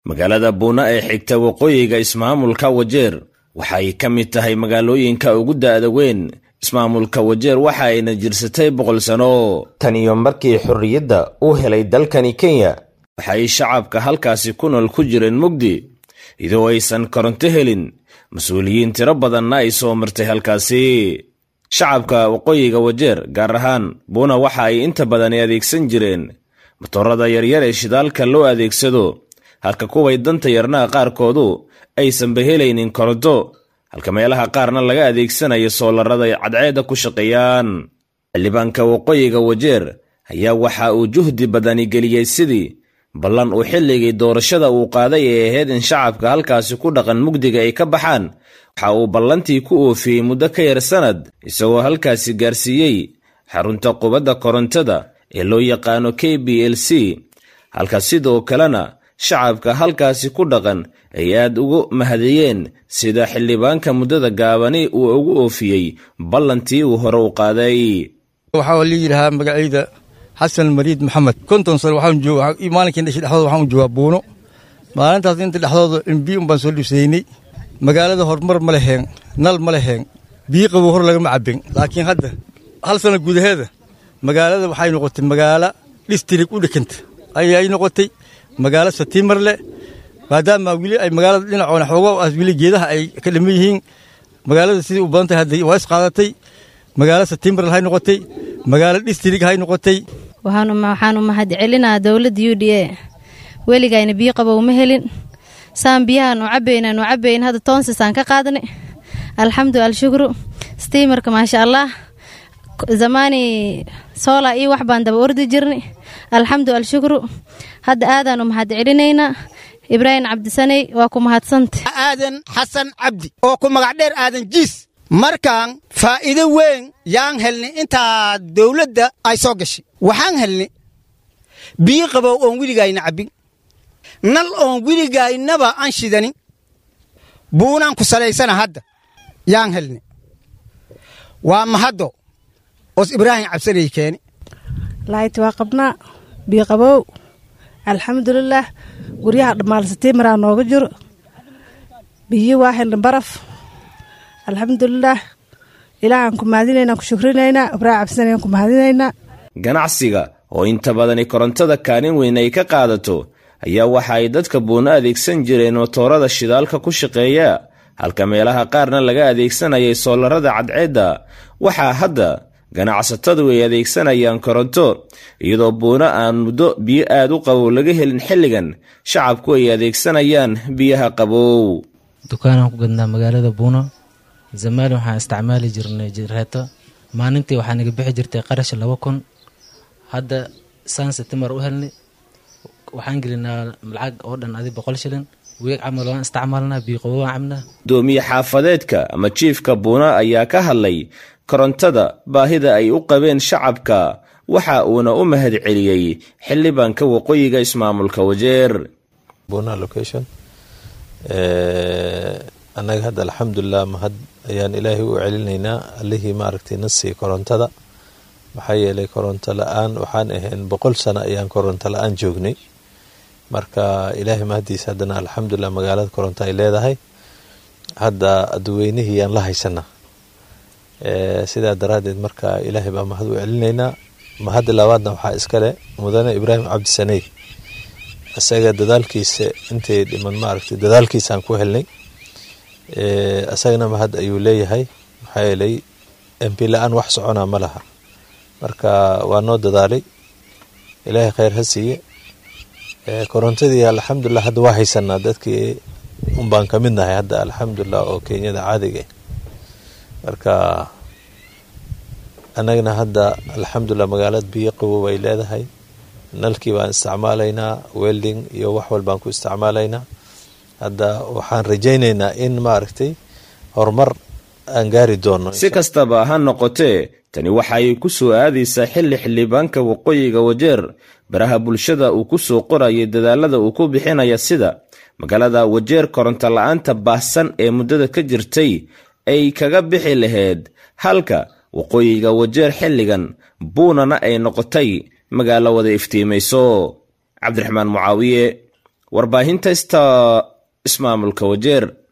magaalada buuna ee xigta waqooyiga ismaamulka wajeer waxay ka mid tahay magaalooyinka ugu da'da weyn ismaamulka wajeer waxa ayna jirsatay boqol sano tan iyo markii xorriyadda uu helay dalkani kenya waxay shacabka halkaasi ku nool ku jireen mugdi idoo aysan koronto helin mas-uuliyiin tiro badanna ay soo martay halkaasi shacabka waqooyiga wajeer gaar ahaan buuna waxa ay inta badani adeegsan jireen motorada yaryar ee shidaalka loo adeegsado halka kuway danta yarnaha qaarkoodu aysanba helaynin koronto halka meelaha qaarna laga adeegsanayo soolarada ay cadceedda ku shaqeeyaan xildhibaanka waqooyiga wajeer ayaa waxa uu juhdi badani geliyey sidii ballan uu xilligii doorashada uu qaaday ee ahayd in shacabka halkaasi ku dhaqan mugdiga ay ka baxaan waxa uu ballantii ku oofiyey muddo ka yar sannad isagoo halkaasi gaarsiiyey xarunta qubadda korontada ee loo yaqaano k b l c halka sidoo kalena shacabka halkaasi ku dhaqan ay aad ugu mahadiyeen sida xildhibaanka muddada gaabani uu ugu oofiyey ballantii uu hore u qaaday waxaa la yidhahaa magacayda xasan mariid maxamed konton sano maalinkii dhashay dhexdooda waxaan u joogaa buuno maalintaas inta dhexdooda imbi un baan soo dhibsaynay magaalada horumar ma leheen nal ma leheen biyo qabow hor lagama cabbin laakiin hadda hal sana gudaheeda magaalada waxay noqotay magaalo dhistirig u dhekanta ayay noqotay magaalo satiimar leh maadaama weli ay magaalada dhinacoona xoogo aas weli geedaha ay ka dhaman yihiin magaalada sidii u badan tahay hadda waa is qaadatay magaalo satiimar hay noqotay magaalo dhistirig hay noqotay waxaan u mahad celinaa dowladda u d a weligayna biyo qabow ma helin saan biyahaan u cabaynan u cabayn hadda toonsisaan ka qaadnay alxamdu alshukru stiimarka maasha allah zamaani soola iyo wax baan daba ordi jirnay alxamdu alshukru hadda aadaan u mahad celinaynaa ibraahim cabdisaney waa ku mahadsanta aadan xasan cabdi oo ku magac dheer aadan jiis markaan faa'iido weyn yaan helnay intaa dawladda ay soo gashay waxaan helnay biyo qabow oon weligayna cabbin nal oon weligaynaba aan shidanin buunaan ku salaysana hadda yaan helnay waa mahaddo oos ibraahim cabsanay keeni laayt waa qabnaa biyo qabow alxamdulilaah guryaha dhammaalsatiimaraa nooga jiro biyo waa helna baraf alxamdulilaah ilaahaan ku mahadinaynaa ku shukrinaynaa ibraahim cabsanayaan ku mahadinaynaa ganacsiga oo inta badani korontada kaalin weyn ay ka qaadato ayaa waxa ay dadka buuno adeegsan jireen motoorada shidaalka ku shaqeeya halka meelaha qaarna laga adeegsanayay soolarada cadceedda waxaa hadda ganacsatadu ay adeegsanayaan koronto iyadoo buuno aan muddo biyo aad u qabow laga helin xilligan shacabku ay adeegsanayaan biyaha qabow dukaanaan ku gadnaa magaalada buuno zamaali waxaan isticmaali jirnay jireeto maalintii waxaa naga bixi jirtay qarash laba kun hadda saan setimar u helnay waxaan gelinaa lacag oo dhan adi boqol shilin weeg camal waan isticmaalnaa biiqobo waan cabnaa gudoomiye xaafadeedka ama jiifka buuna ayaa ka hadlay korontada baahida ay u qabeen shacabka waxa uuna u mahad celiyey xildhibaanka waqooyiga ismaamulka wajeer annaga hadda alxamdulilah mahad ayaan ilaahay u celinaynaa allihii maaragtay na sii korontada maxaa yeelay koronto la-aan waxaan ahayn boqol sano ayaan koronto la-aan joognay marka ilaahay mahadiisa haddana alxamdulilah magaalada koronto ay leedahay hadda aduweynihii yaan la haysanaa sidaa daraaddeed marka ilaahay baa mahad u celinaynaa mahadda labaadna waxaa iskale mudane ibraahim cabdisaney isaga dadaalkiisa intay dhiman maaragtay dadaalkiisaan ku helnay isagana mahad ayuu leeyahay maxaa yeelay mp la-aan wax soconaa ma laha marka waa noo dadaalay ilaahay kheyr ha siiye korontadii alxamdulilah hadda waa haysanaa dadkii unbaan ka mid nahay hadda alxamdulilah oo kenyada caadiga marka annagana hadda alxamdulilah magaalada biyo qabow ay leedahay nalkii baan isticmaalaynaa welding iyo wax walbaan ku isticmaalaynaa hadda waxaan rajaynaynaa in maaragtay horumar aan gaari doono si kastaba ha noqotee tani waxaay ku soo aadaysaa xilli xildhibaanka waqooyiga wajeer baraha bulshada uu ku soo qorayay dadaalada uu ku bixinaya sida magaalada wajeer koronto la-aanta baahsan ee muddada ka jirtay ay kaga bixi lahayd halka waqooyiga wajeer xilligan buunana ay noqotay magaalo wada iftiimayso cabdiraxmaan mucaawiye warbaahinta ista ismaamulka wajeer